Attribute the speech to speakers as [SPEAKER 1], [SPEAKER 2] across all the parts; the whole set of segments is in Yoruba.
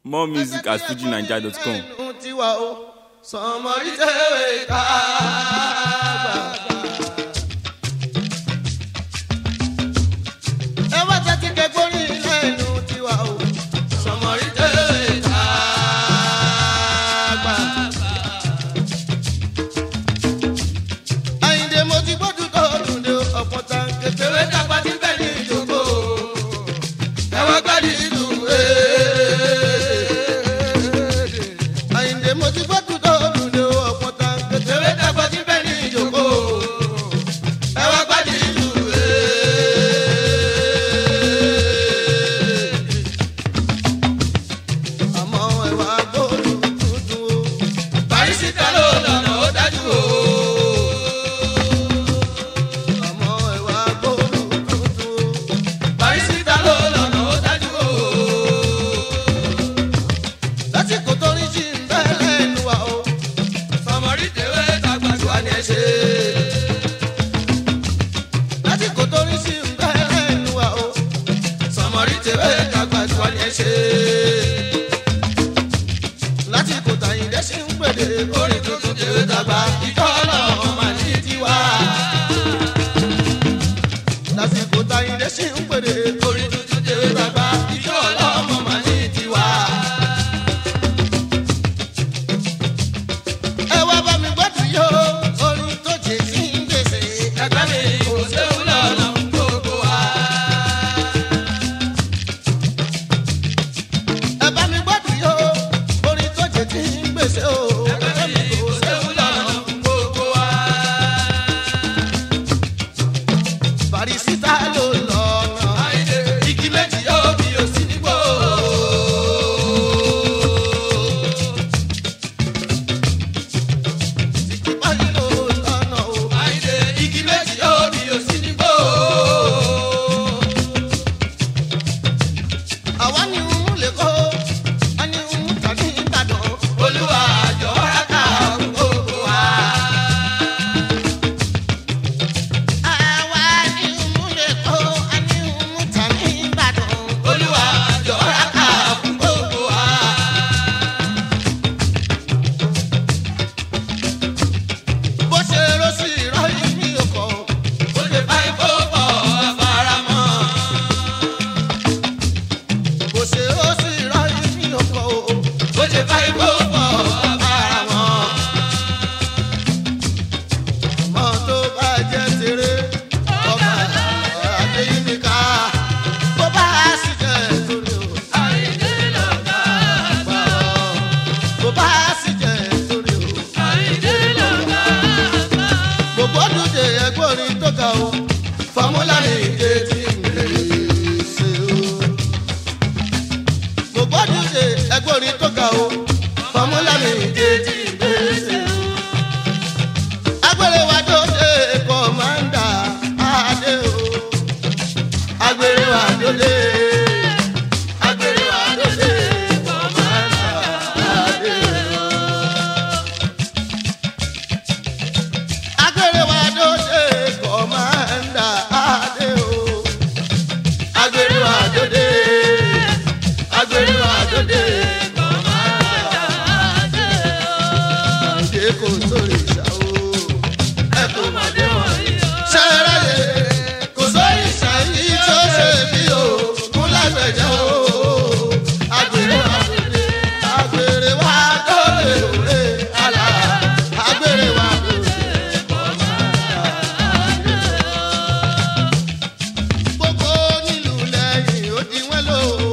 [SPEAKER 1] more music at fujinaija.com.
[SPEAKER 2] ẹnu tiwa o sọmọrí tẹ̀wé ká gbà. ẹ wá tẹ́tí kẹgbórí lẹ́nu tiwa o sọmọrí tẹ̀wé ká gbà. àyìndé mo ti gbódù tó lùdé ọ̀pọ̀ tán kékeré dàgbà tí bẹ́ẹ̀ ní ìjókòó ẹ wá gbádùn ìlú àyìndé mo ti gbódù tó lùdé ọ̀pọ̀ tán kékeré dàgbà tí bẹ́ẹ̀ ní ìjókòó ẹ wá gbádùn ìlú àmọ́ ẹ wá gbódù tuntun o bàrísítà ló lọ́nà ó dájú o àmọ́ ẹ wá gbódù tuntun o bàrísítà ló lọ́nà ó dájú o lásìkò tó ní jí ń bẹ́ lẹ́nu wa o sọmọrí tèwé dàgbà tó wà ní ẹsẹ̀ lásìkò tó ní jí ń bẹ́ lẹ́nu wa o sọmọrí tèwé dàgbà tó wà ní ẹsẹ̀ lásìkò tàyìn dẹ́sí ń pèdè orin tuntun tèwé dàgbà ìjọ ọlọ́run mà ní tiwa lásìkò tàyìn dẹ́sí ń pèdè orin tuntun tèwé dàgbà ìjọ ọlọ́run mà ní tiwa. ẹ wá bá mi gbọ́dọ̀ yó orin tó jẹ sí ń gbèsè. ẹgbẹ́ mi kò séwu lọ́nà gbogbo wa. ẹ bá mi gbọ́dọ̀ yó orin tó jẹ sí ń gbèsè o. ẹgbẹ́ mi kò séwu lọ́nà gbogbo wa. Bàrísítà ló lọ́nà. igi méjì yóò bí o sí nígbò. báyìí ló lọ́nà o. igi méjì yóò bí o sí nígbò. àwa ni ń lè kó a ní ń tà ní ìbàdàn. olúwa àjọ rákà gbogbo wa. àwa ni ń lè kó a ní ń tà ní ìbàdàn. olúwa àjọ rákà gbogbo wa. bó ṣe rọ sí ìrọ̀lẹ́ mi ò kọ́ ó lè bá ikú pọ̀ faramọ́. bó ṣe rọ sí ìrọ̀lẹ́ mi ò kọ́ ó lè bá ikú pọ̀ faramọ́. mọ́ tó bá jẹ́ tèrè ọba adéyínká bó bá sì jẹ́ torí o. àìdè lọ́gà àgbà bó bá sì jẹ́ torí o. àìdè lọ́gà àgbà gbogbo dùdè ẹgbọ́rin tó ga o fọmúlà ní ìdè tí ń lè ṣe o. gbogbo dùdè ẹgbọ́rin tó ga o fọmúlà ní ìdè tí ń lè ṣe o. agbèrè wa tó dé kọ́mándà adé o. agbèrè wa tó dé. agbèrè wa tó dé kọ́mándà adé o. agbèrè wa dòde kọ̀mándà adé o. agbèrè wa dòde agbèrè wa dòde kọ̀mándà adé o. ṣé kò sórí ìṣà o ẹ kò mọ̀ dé wọ̀nyí o. ṣẹ́rẹ́ kò sórí ìṣà yìí tó ṣe bí o kún lágbẹ̀jẹ̀ o. agbèrè wa dòde agbèrè wa dòde òwe àlà agbèrè wa dòde. gbogbo nílùú lẹ́yìn ó di wọ́n lò ó.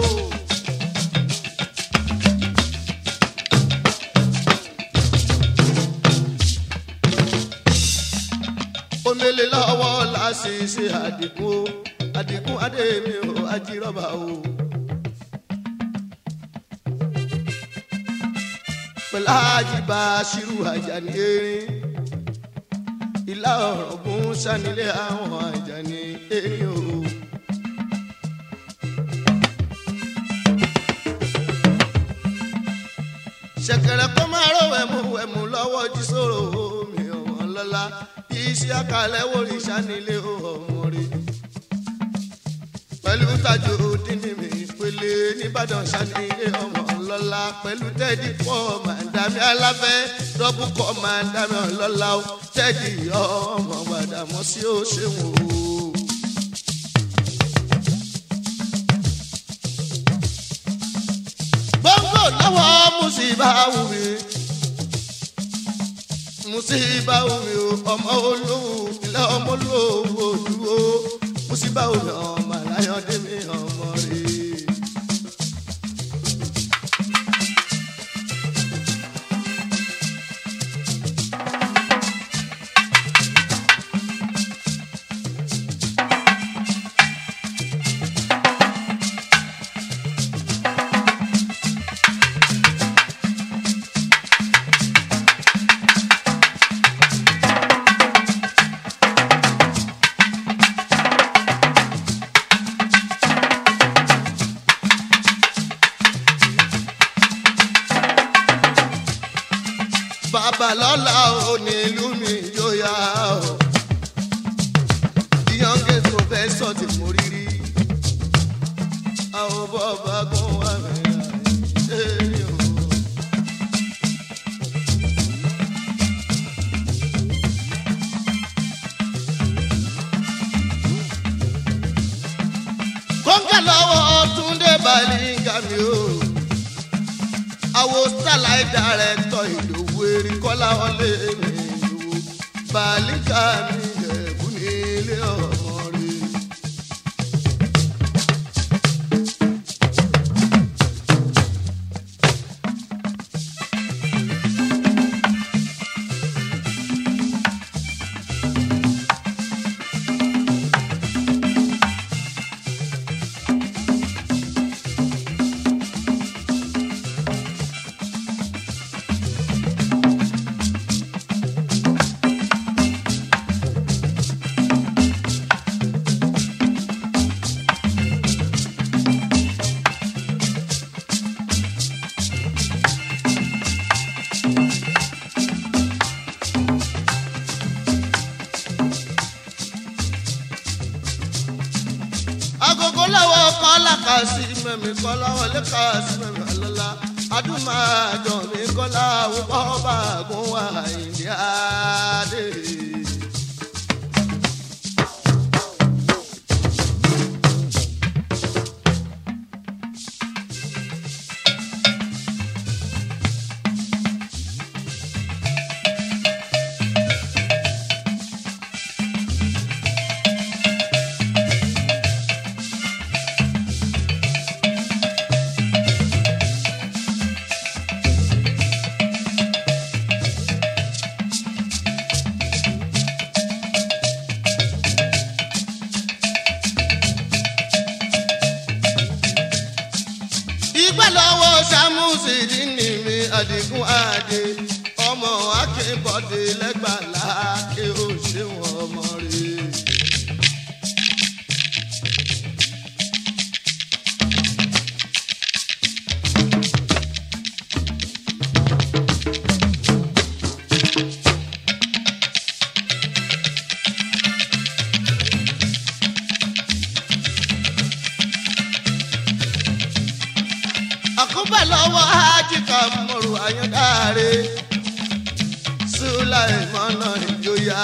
[SPEAKER 2] omele lọ́wọ́ la ṣe ṣe àdìgún o àdìgún adémi o ajírọ́bà o. pẹ̀lú àjìbá ṣírù àjàní erin ìlà ọ̀rọ̀gún sanilé àwọn àjàní erin o. ṣẹ̀kẹ̀rẹ̀ kó máa ró wẹ̀mú wẹ̀mú lọ́wọ́ jí sòrò omi ọ̀wọ́n lọ́la iṣẹ́ àkàlẹ̀ wòrì sanilé ọmọ rẹ̀. pẹ̀lú tajú dínní mi pélé nìbàdàn sanilé ọmọ ọlọ́lá pẹ̀lú tẹ́ẹ̀dì pọ̀ màdàmí aláfẹ́ dọ́bù kọ́ màdàmí ọlọ́lá o tẹ́ẹ̀dì ọmọ gbàdàmọ́ sí ó ṣeun o. gbọ́ngbò lọ́wọ́ mùsíbà wù mí mùsíbà wù mí o ọmọ olóhùn ilé ọmọ olóhùn òdúró mùsíbà wù mí ọmọ aláyọ̀dé mi ọmọ rẹ̀. bàbá lọ́la ò ní ìlú mi yóò yá o. the youngest professor ti mú rírí. àwọn bọ́ọ̀bà gún wà mí láyé o. kọ́ńkà lọ́wọ́ túndé balíńgà mi o àwo starlight director ìlòwú erin kọ́lá wọlé mi ìlòwú balíkà mi ẹ̀bùn ní ilé ọmọ rẹ̀. agogo lọ́wọ́ kọ́lá kà sí mẹ́mi kọ́lá wọlé kà sí mẹ́mi ọlọ́lá adúmáàjọ mi kọ́lá wọ́pọ̀ bá gún wá ìdí adé. ìgbà lọ́wọ́ sàmúsì dínì mi àdìgún àdè ọmọ akínbọ̀dé lẹ́gbàlá kí ó ṣeun ọmọ rẹ̀. àkóbá lọ́wọ́ ájíkà mọ̀rù àyàndáre sùláìmọ́nà ìjòyà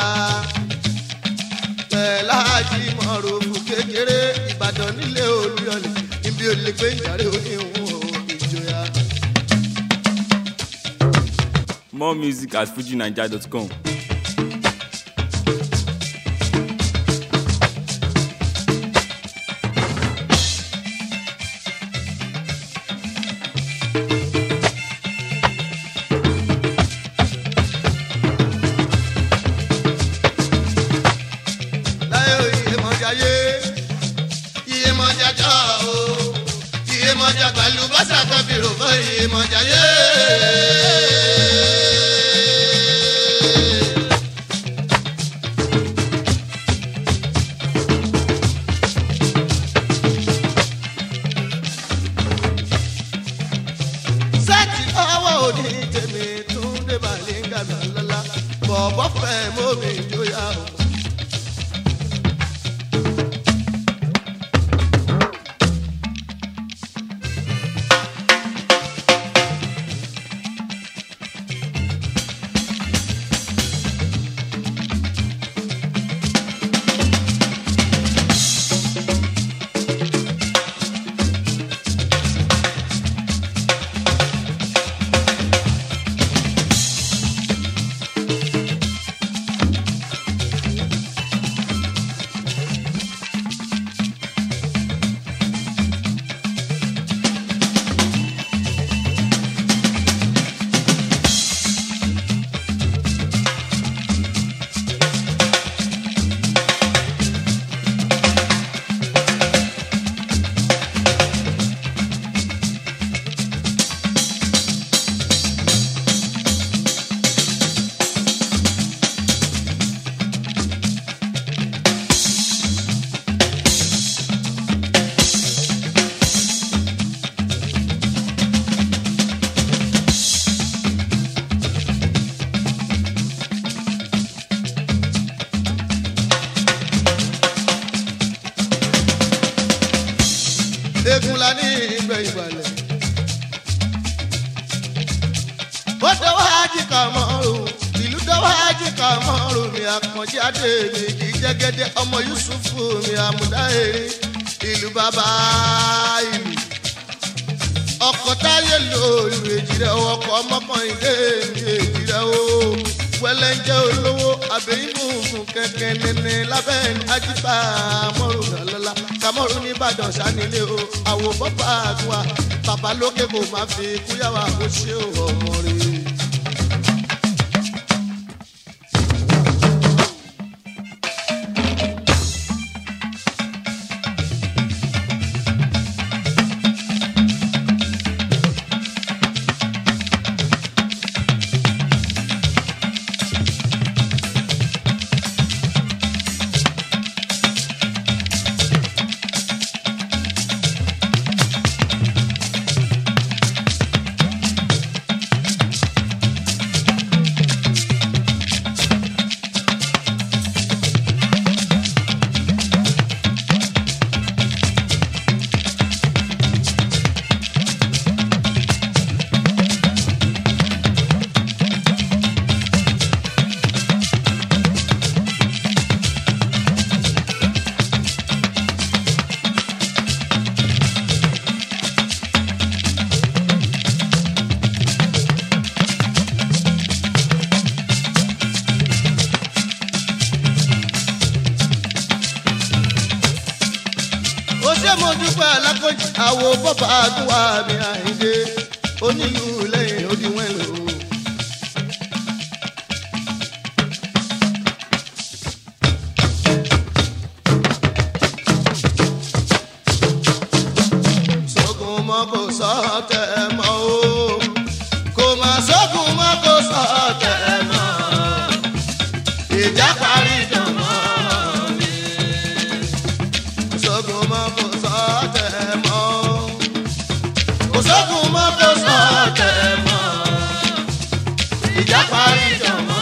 [SPEAKER 2] pẹ̀láàjì mọ̀rù fún kékeré ìbàdàn nílé olúyọlẹ̀ ibi olè gbé ìjàre oníhùn ìjòyà.
[SPEAKER 1] More music at fujinaija.com.
[SPEAKER 2] láyé iye mọ̀jà yé iye mọ̀jà jọ o iye mọ̀jà pẹ̀lú bọ́sà kan fi rò fún iye mọ̀jà yé. sẹ́ẹ̀tì ọwọ́ òní tèmi tún dé balẹ̀ ń gàdá lọ́la bọ̀bọ̀ fẹ́ mọ́mi jóyà o. àkànjí adé mi kì í jẹ́gẹ́dẹ́ ọmọ yusufu mi àmúdá erin ìlú bàbá ìlú ọkọ̀ táyé lòlù èjìrẹ́ ọkọ̀ ọmọkànlélé mi èjìrẹ́ o wẹlẹ́njẹ́ olówó àbẹ̀yìnbùnkùn kẹ̀kẹ́ nẹ́nẹ́ lábẹ́ ajíbá mọ́rù lọ́lọ́lá kàmọ́rù nìbàdàn sanilé o àwò bọ́pá àgùnwà bàbá lókè kò má fi kúyàwó àkóṣe ọmọ rẹ̀. ó ṣe mo dúpẹ́ alákòjì àwo bọ́bá àdúrà mi àìdè onílù lẹ́yìn òdiwọ̀n lò. sógun mọ́ kò sọ tẹ̀ mọ́ o kò má sógun mọ́ kò sọ tẹ̀ mọ́ ìjà parí dàn mọ́ mi sógun mọ́ kò sọ tẹ̀ mọ́. kò sógun mọ́ kò sọ tẹ̀ mọ́. ìjà parí jọ mọ́.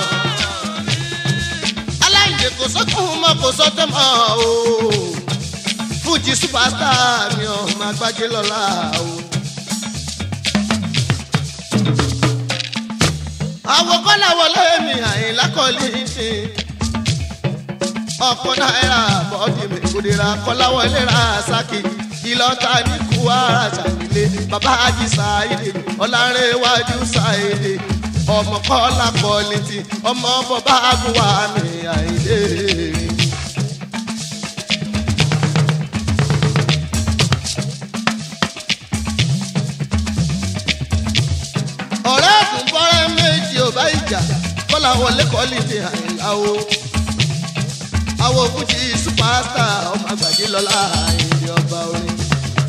[SPEAKER 2] aláìlè kò sógun mọ́ kò sọ tẹ̀ mọ́ o. fújì superstar mi ò máa gbájé lọ́la o. àwọn kọ́lá wọlé mi àyìnlá kọ́lí sí i ọkọ náírà bọ́ọ̀dì mi kòdìrà kọ́láwọlé ra sákì ìlọ́ta ní kúwárà sàmìlẹ̀ bàbá àjì sáyédè ọ̀làrẹ̀wájú sáyédè ọmọ kọ́lá kọ́lìtì ọmọ bọ́bá àgùwà mi àìdè. ọ̀rẹ́ àdùnbọ́rẹ́ méjì ò bá ìjà kọ́láwọlé kọ́lìtì àìlá o àwọn òkúti supasta ọmọ àgbàjì lọ́la àyìndé ọba orin.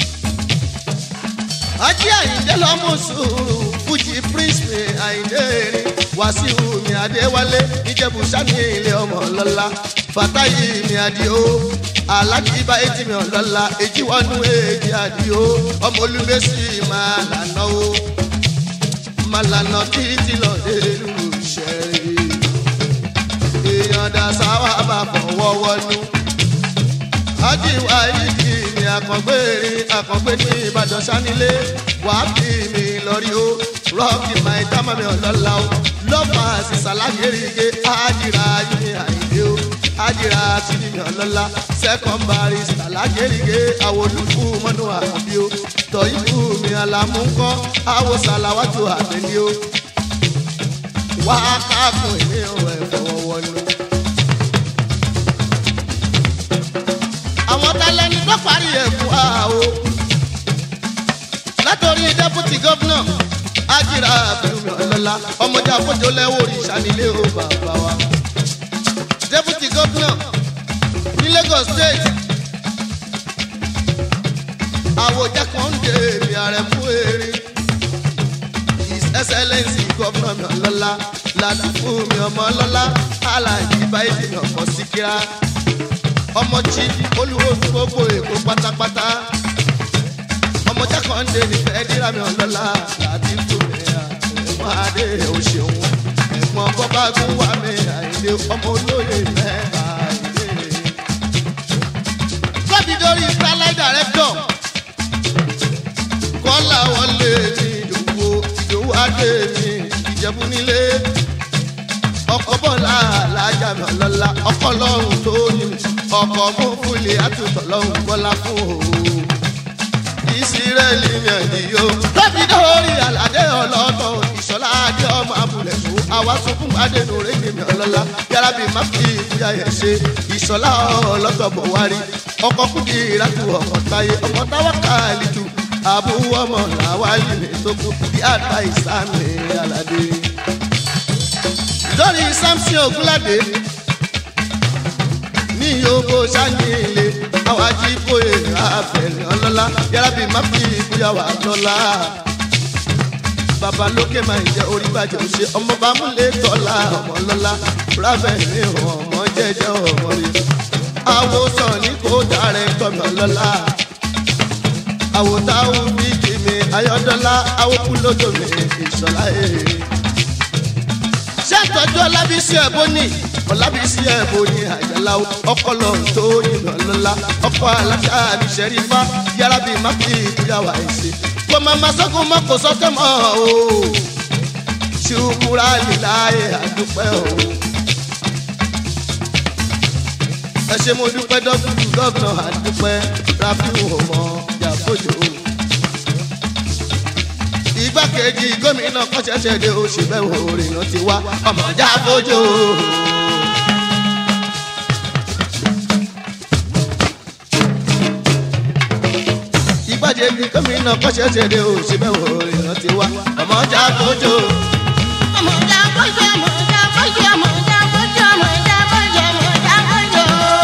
[SPEAKER 2] ajé àyìndé lọ́mú sùúrù fújì prince mi àyìndé erin wàsíù mi adéwálé ìjẹ̀bù sani ilé ọmọ lọ́la fàtáyì mi àdìo alájí bá etí mi ọ̀lọ́la èjì wọnú èjì àdìo ọmọ olùmẹ́sì máa lànà o máa lànà títí lọ́dẹ̀ẹ́lú ìṣẹ́rí èèyàn dá sáwà bá fọwọ́ wọnú. ajíwá yìí ni àkàngbèrè àkàngbè ní ìbàdàn sanilé wàá fi mi lọ́rí o rọ́ọ̀kì máa dámọ̀ mi ọ̀lọ́lá o lọ́fà sísàlágérige ájìrà yìí àìdè o ájìrà sídìí mi ọ̀lọ́lá sẹ́kọ̀mbárì sàlágérige àwòlùkù mọ́nú àbí o tọ́yìnbù mi àlàmúkọ́ àwòsàlàwàtò àbẹ̀lí o wá káàkùn èmi ò ẹ̀ fọwọ́ wọnú. àwọn talẹ́ni tó parí ẹ̀ fún wa o. látọ̀rí dẹ́pútì gọ́fúnà ájìrà àbẹ̀rùmí ọ̀lọ́lá ọmọdé àfọ́jọ́ lẹ́wọ̀ òrìṣà nílé o bàbá wa. dẹ́pútì gọ́fúnà ní lagos state àwòjá kan ń dè mí ààrẹ fún eré his excellence gọ́fúnà mi ọlọ́lá láti fún mi ọmọ ọlọ́lá aláàjì báyìí mi ọkọ̀ síkírá ọmọ tí olúwo gbogbo èkó pátápátá ọmọ jákàndé nífẹ̀ẹ́ dírà mi ọlọ́lá láti fún mi ẹ̀gbọ́n adé òṣèwọ̀n ẹ̀gbọ́n bọ́bá gún wá mi àìlè ọmọ olóyè mẹ́ta àìlè. gbọ́dọ̀ dórí starlight director kọ́lá wọlé ní ìdòwò ìdòwò adé mi ìjẹ̀bú nílé ọkọ̀ bọ́lá alájà alájà mi ọlọ́lá ọkọ lọ́run tó ní mi ọkọ̀ fún fúlẹ̀ àtúntọ̀ lọ́run bọ́lá fún òun ìsírẹ́lì mẹ́rìndínlẹ́ o. lọ́bí dórí aládé ọlọ́tọ̀ ìṣọ́lá adé ọmọ abúlé tó àwa sunkún adénú rédíò mi ọlọ́lá yàrá bíi má fi ìbúyà yẹn ṣe ìṣọ́lá ọlọ́tọ̀ bọ̀ wárí ọkọ̀ kúndì ìrákù ọkọ̀ táyé ọkọ̀ táwa káàlì tù àbúrò ọmọ làwálì mi tó kú bí àgbà ìsámi aládé. lórí samson ogunlade ní yòókù sáyẹ̀lé àwọn ajíbóyè àfẹ̀lẹ̀ ọlọ́lá yàrá bíi má fi ìbúyàwó àtọ́lá. bàbá lókè máa ń jẹ orí bàjẹ́ òṣè ọmọ bá múlẹ̀ tọ́lá ọmọ lọ́lá ráfẹ̀ mi ọmọ jẹ́jẹ́ ọmọ rẹ̀. àwòsàn ní kò dárẹ̀ tọ́mi ọlọ́lá. àwòtáwù bíi jìmì ayọ́dọ́lá àwòkú lójó mi ìṣọ̀lá èrè ṣé ìtọ́jú ọlábísí ẹ̀bọ ní ọlábísí ẹ̀bọ ní àjàlá ọpọlọ tó yìnbọn lọ́la ọkọ aláṣà àbíṣẹ́rí fá yàrá bíi má fi ìgbéyàwó àìsè kò má má sọ́gun mọ́ kò sọ́kẹ́ mọ́ o ṣùkúrà líláyé àdúpẹ́ o. ẹ ṣe mo dúpẹ́ dọ́kítù gọ́vnà àdúpẹ́ rafiu ọmọ yàgòjò igbákejì gómìnà kọ́ṣẹ́ṣẹ́ de oṣù bẹ́ẹ̀ òrìnà ti wá ọmọjà fojú. igbákejì gómìnà kọ́ṣẹ́ṣẹ́ de oṣù bẹ́ẹ̀ òrìnà ti wá ọmọjà fojú.
[SPEAKER 3] ọmọdé àbọ̀jọ ọmọdé àbọ̀jọ ọmọdé àbọ̀jọ ọmọdé àbọ̀jọ ọmọdé àbọ̀jọ.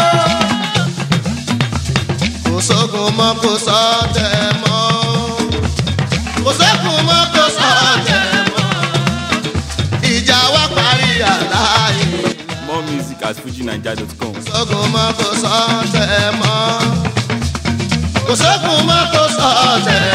[SPEAKER 2] kò sógun mọ́ kò sọ tẹ̀ mọ́ kò sógun mọ́ kò sọ tẹ̀ mọ́ ìjà wa parí àlàyé.
[SPEAKER 1] More music at fujinaija.com.
[SPEAKER 2] sógun mọ́ kò sọ tẹ̀ mọ́ kò sógun mọ́ kò sọ tẹ̀